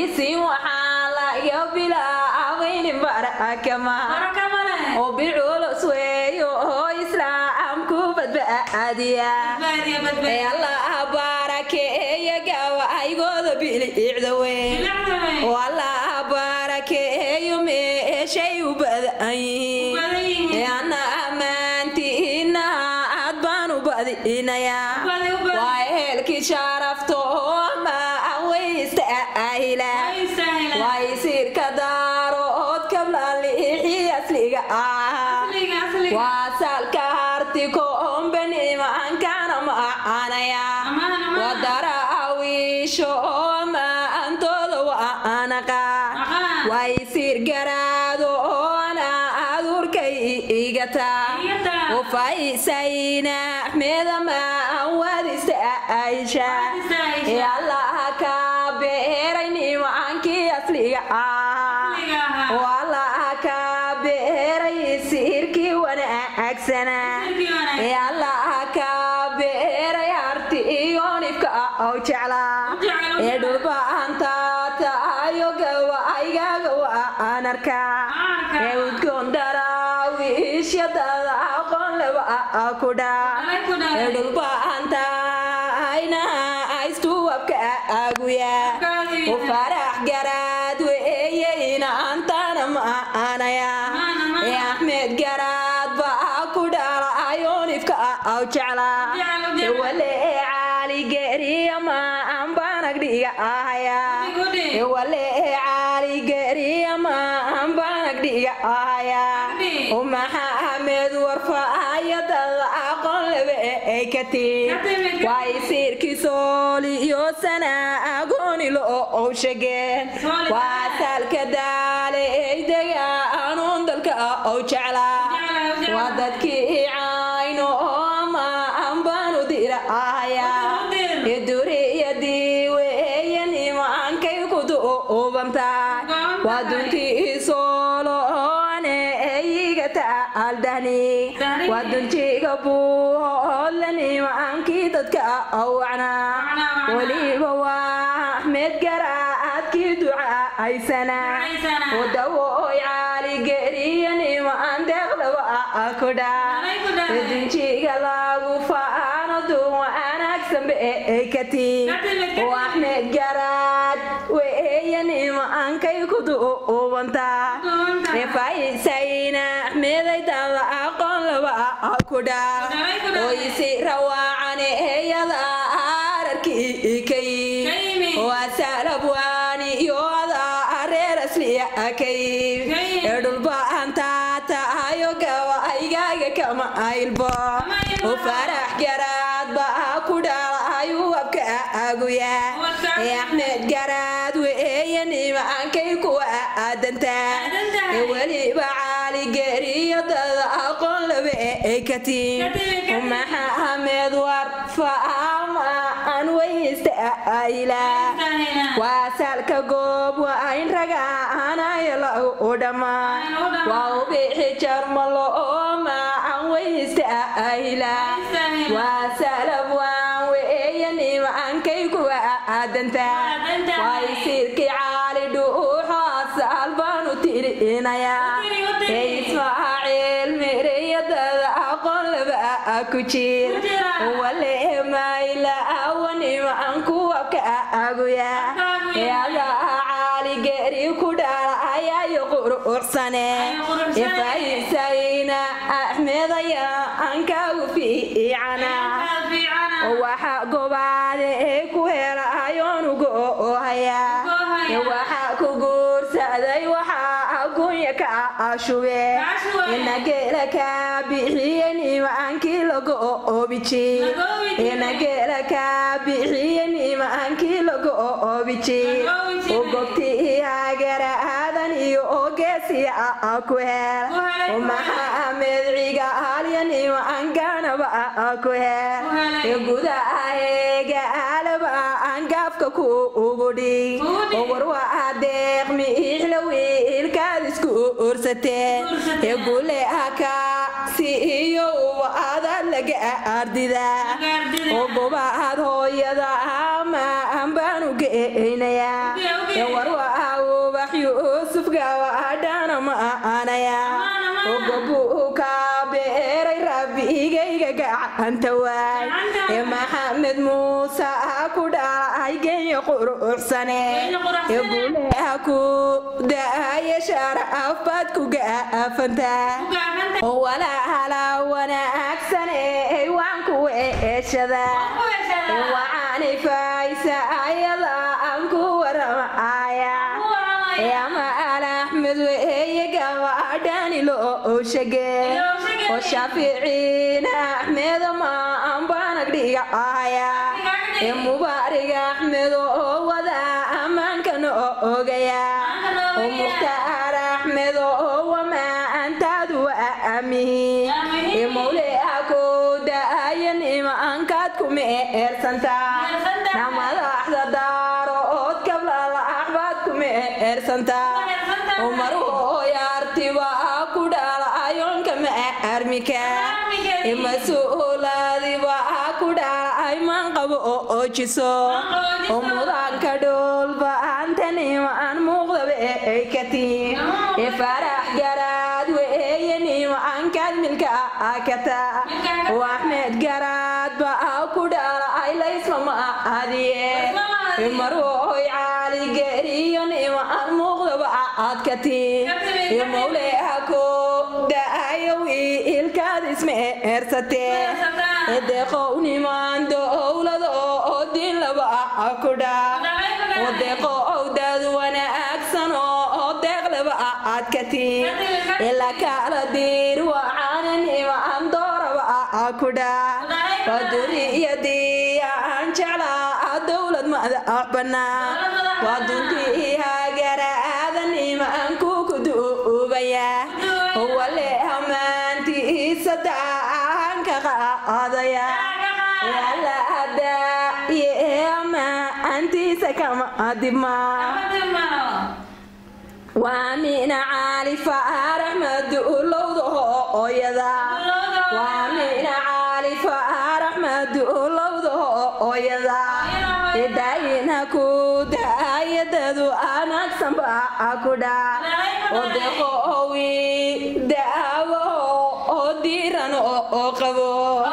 baysiin waxaa laga bilaawayni barakama oo biculus weeyo oo islaamku badbaadiya ee allah barakeeya gawaygooda bilicda weyn oo allah barakeeyo meeshay u badan yihiin ee ana ammaantiina aad baan u badinayaa waa ehelkii sharafto ma weysta ahila waa isirka daarood kablaalixi asliga ah waa salka harti kombanimankana macanaya wadaraawiisho maantooda waanaqa waa isir garaado oona adurkay igata ufaysayna axmeda maan wadista aisha ee allaha ka beeray nimaankii asliga ah oo allaha ka beeray sirkii wanaagsana ee allaha ka beeray harti iyo nifka oo jecla ee dhulbaanta tahayo gawaaygaga waan arka ee udgoon daraawiishyadada aqoon leba kudha ee dhulbaanta ayna aystuwabka aguya u farax garaad weeye inaantana maanaya ee axmed garaad baa ku dhalayo nifka aw jecla ee wale caali geriya maan banagdhiga ahaya ee wale caali geriya maan banagdhiga ahaya u maxamed warfaayadada aqoon lebe ay ka tiin waa isiirkii sooli iyo sana agooni lo ow shageen waa salka daale ay degaanuun dalka ow jecla waa dadkii cayno ama anbaanu dira ahaya ee duriyadii weeye nimaankay ku duubantaa waa duntii sooloone eyiga taaldhani waa duntiga buuhoodla nimaankii dadka awacna weliba waa axmed garaadkii ducaysana wadawoy caali geriya nimaan deeqdaba kudha dunjiga lagu faano duun wanaagsan bay ka tiin oo axmed garaad weeye nimaankay ku duubantaa efaysayna axmedaydada aqoon laba kudha oo isi rawaacan eyada ararkii kay oo asalabwaani iyo ada reer asliya kay ee dhulbaanta tahayo gawaygaaga kama aylbo oo farax garaad baa ku dhalayu wabka aguya ee axmed garaad weeye nimaankay kuwa aadantaa ee weliba caali geriyadada aqoon labe ay ka tiin maxamed war faama aan weysta ayla waa salka goob waa in raga anayo lagu dhammaan waa ubixi jarmalo oo maacan weysta ayla waa salab waan weeye nimaankay kuwa aadantaa waa isirkii caali dhuuxaasal baanu tirinayaa ee ismaaciil miriyadada aqoon laba ku jir wale mayla awanimaan kuwa ka aguya ee adaa caali geri ku dhalayayo quruxsane efaysayna axmedaya ankagu fiicana waxa gobaade ee ku helayonugo ohaya waxa ku guursaday waxa agunya ka ashube inagela ka bixiye nimaankii lago obiji inagela ka bixiye nimaankii lago obiji ogobtii hagaraadan iyo ogeesiya ku hel maxamed ciga halya nimaankanaba ku hel gudaha eegaalaba angaafka ku ugu dhig warwaa deeq miixla wiilkaad isku ursateen ee gule haka si iyo ubaadaad laga ardida oo gobaad hooyada ama ambaanu geynayaa ee warwa tahay ee maxamed muuse ku dhalay genya quruxsane ee guuleha ku daaye sharaf baad ku gaafantaa oo walahala wanaagsan ee waan ku eeshada waxaanay faysa ayada aan ku waramaya ama alaxmed weeye gabadhani loo shege oo shaaficiina axmedo ma anbanag dhiga ahaya ee mubaarig axmed oo wada ammaankana ogaya oo mukhtaar axmed oo wamaantaadu aamihi ee mawleha ku daayo nimankaad kuma eersantaa na madaxda daaro ood kablala axbaad kuma eersantaa oo maruhoyaartiba ku dhala ayoonka ma armika ee mas-uulaadiba ku dhala ay maan qabo oo oojiso oo mudaanka dhoolba antanima aan muuqdaba ay ka tiin ee farax garaad weeye nima ankaad milka akata oo axmed garaad ba ku dhala ay laysma ma adiye ee marwoy caali geriyo nima aan muuqdaba aad ka tiin ee mawleha ko da'ayow ilkaad isma eersatee ee deeqownimaan dowlada oo diin laba ku dhaa oo deeqow dad wanaagsan oo deeq laba aad ka tiin ila kala diir waxaana nimaan dooraba ku dhaa waa duriyadii aan jeclaa dowlad madax bannaan waa duntii hagaraada nimaan ku kuduubaya wale ammaantiisa daanka qaadaya yala adaa iyo ammaantiisa kama dibma waa mina caali faarax maduulowda hooyada waa mina caali faarax maduulowda hooyada daayina ku daayadadu anaagsan baa ku dhaa oo deqoowi daawo oo diiran oo qabo